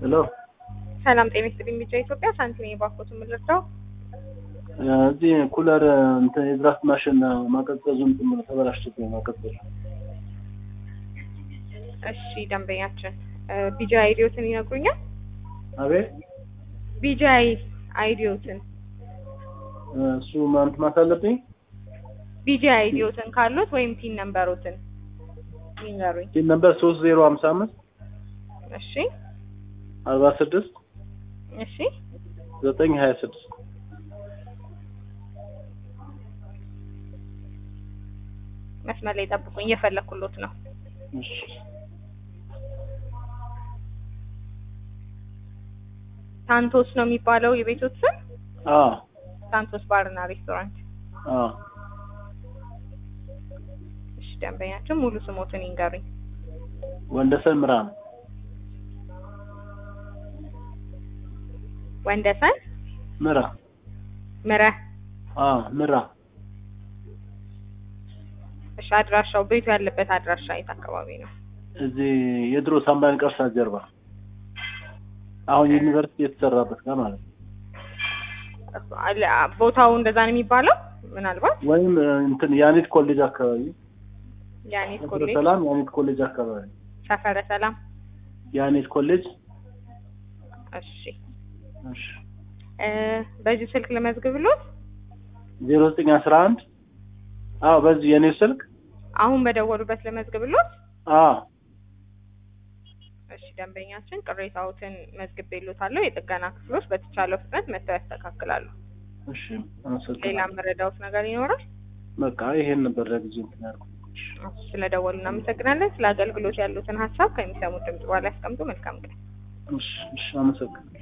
ሄሎ ሰላም ጤና ይስጥልኝ። ቢጫ ኢትዮጵያ ሳንቲም የባኮት የምንረዳው እዚህ ኩለር እንትን የድራፍት ማሽን ማቀዝቀዙ እንትን ብሎ ተበላሽቶብኝ ማቀዝቀዙ። እሺ ደንበኛችን ቢጃ አይዲዮትን ይነግሩኛል። አቤት ቢጃ አይዲዮትን እሱ ማንት ማሳለብኝ ቢጃ አይዲዮትን ካሉት ወይም ፒን ነምበሮትን ይንገሩኝ። ሲል ነበር ሶስት ዜሮ ሀምሳ አምስት እሺ አርባ ስድስት እሺ ዘጠኝ ሀያ ስድስት መስመር ላይ ጠብቁኝ፣ እየፈለኩሎት ነው። እሺ ሳንቶስ ነው የሚባለው የቤቶት ስም? አዎ ሳንቶስ ባርና ሬስቶራንት። አዎ እሺ ደንበኛችን ሙሉ ስሞትን ይንገሩኝ። ወንደሰን ምራ ነው ወንደሰን ምራ ምረ። አዎ ምራ እሺ አድራሻው ቤቱ ያለበት አድራሻ የት አካባቢ ነው? እዚህ የድሮ ሳምባን ቀርሳ ጀርባ አሁን ዩኒቨርሲቲ የተሰራበት ጋር ማለት ነው። አለ- ቦታው እንደዛ ነው የሚባለው? ምናልባት ወይም እንትን ያኔት ኮሌጅ አካባቢ ያኔት ሰፈረ ኮሌጅ ሰላም ያኔት ኮሌጅ አካባቢ ሰፈረ ሰላም። ያኔት ኮሌጅ እሺ እሺ እ በዚህ ስልክ ልመዝግብሎት። ዜሮ ዘጠኝ አስራ አንድ አዎ በዚህ የኔ ስልክ አሁን በደወሉበት ልመዝግብሎት። አዎ እሺ ደንበኛችን ቅሬታዎትን መዝግቤሎታለሁ። የጥገና ክፍሎች በተቻለው ፍጥነት መጥተው ያስተካክላሉ። እሺ ሌላ አመሰግናለሁ መረዳዎት ነገር ይኖራል? በቃ ይሄን ነበር ለጊዜው እንትን ያልኩት ስለደወሉ እናመሰግናለን። ስለ አገልግሎት ያሉትን ሀሳብ ከሚሰሙት ድምጽ በኋላ ያስቀምጡ። መልካም ቀን። እሺ እሺ አመሰግናለሁ